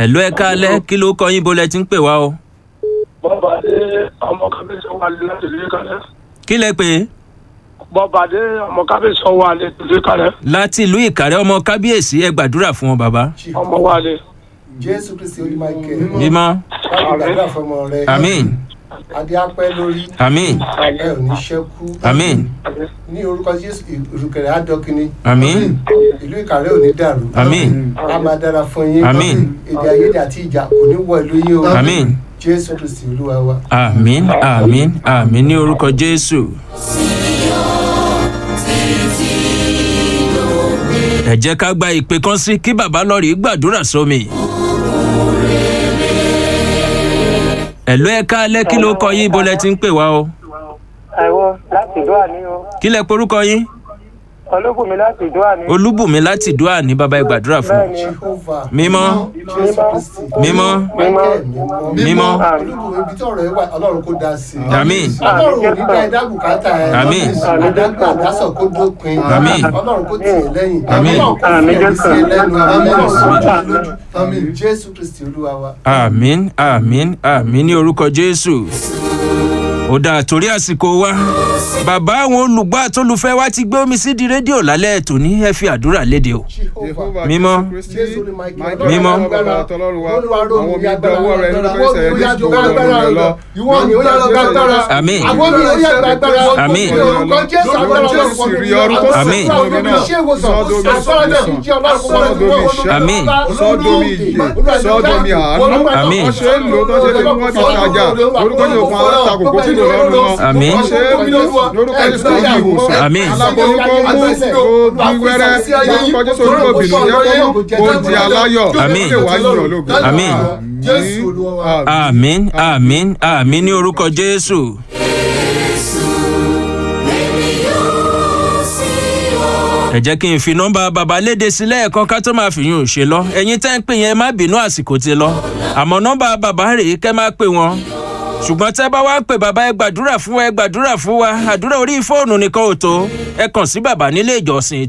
ẹ̀lú ẹ káalẹ́ kí ló kọ yín bolẹ̀ tí ń pè wá o. bọ́bàdé ọmọ kábíyèsí wà lé láti lè kalẹ̀. kí lẹ pè é bọ́bàdé ọmọ kábíyèsí wà lé lè kalẹ̀. láti ìlú ìkàrẹ́ ọmọ kábíyèsí ẹ gbàdúrà fún wọn bàbá. ọmọ wà lé. jésù kristi olùmọ̀ọ́kẹ́ mímọ́ wàá gbàdúrà fọmọ rẹ àmín adé apẹ́ lórí àmín ẹ ò ní ṣẹ́kú àmín ní orúkọ jésù ìrùkẹ̀rẹ̀ àdọ́kìnní àmín ìlú ìkàrẹ́ ò ní dàrú àmín a máa dára fún yín Àmín. èdè àìyedè àti ìjà kò ní wọ ìlú yín o àmín jésù kristi olúwa wa. àmín àmín àmín ní orúkọ jésù. ẹ jẹ́ ká gba ìpè kan sí kí bàbá lọ́ọ̀rì gbàdúrà sómi. ẹ̀lú ẹ káalẹ́ kí ló kọ yín bolẹ̀ tí ń pè wá o. ẹ̀wọ̀ láti dúà ní o kí lẹ porúkọ yín olóbùnmi láti dúà ní. olúbùnmi láti dùá ní bàbá ẹ gbàdúrà fún un. bẹ́ẹ̀ni jehovah mímọ́ jésù kristi mímọ́ michael mímọ́ mímọ́ olúwo ibi tí ọ̀rọ̀ ẹ wà ọlọ́run kò dá sí i. àmín ọlọ́run ò ní dá ẹ̀dá bùkátà ẹ. Àmín. àdágbà àdásọ̀ kó dópin. Àmín. ọlọ́run kò tì í lẹ́yìn. Àmín. ọlọ́run kò fi ẹ̀mí sí ẹ lẹ́nu. ọlọ́run kò fi ẹ lójú. àmín jésù kristi olúwa wa. àmín àmín àmín ní orúkọ jésù ó dáa torí àsìkò wa bàbá àwọn olùgbọ́ àtolùfẹ́ wa ti gbé omi sí di rédíò lálẹ́ ètò ní ẹ fi àdúrà léde o jehovah mímọ́ jésù ní michael Mímọ́. olúwa rò àwọn mí mi gba owó rẹ nínú agbára fẹsẹ̀ rẹ jésù tó wọ́n rẹ lọ. ìwọ ni ó yà lọ gbàgbára. àmín àwọn mi ò yà gbàgbára. Àmín. orúkọ jésù agbára Lórúkọ Jésù rí ọdún tó Àmín. sàn fún mi náà. Sọ́dọ̀mí sọ́dọ̀mí Àmín. sọ́dọ̀mí ìyè sọ́dọ̀mí àánú. Àmín. wọ́n ṣe é lò tó ṣe lè mú wọn fi tajà lórúkọ yóò fún alátakò kó kúrò lọ́rùn wọn. Àmín. wọ́n ṣe é lórúkọ Jésù kó yí ìwòsàn. Àmín. aláboyún kó mú kó bí wẹ́rẹ́ lórúkọ Jésù ojú òbínú jẹ́ kó mú kó di aláyọ̀ Àmín. kó lè wá yíyan lógo. Àmín. jésù olúwa wa. àmín àmín àmín ní orúkọ jésù. ẹ jẹ́ kí n fi nọ́mbà bàbá léde sílẹ̀ ẹ̀kan ká tó máa fi yún un ṣe lọ ẹ̀yin tẹ́ ń pè yẹn má bínú àsìkò ti lọ àmọ́ nọ́mbà bàbá rèé kẹ́ máa pè wọ́n ṣùgbọ́n tẹ́ bá wá pè bàbá ẹ gbàdúrà fún wa ẹ gbàdúrà fún wa àdúrà orí fóònù nìkan ò tó ẹ kàn sí bàbá nílé ìjọsìn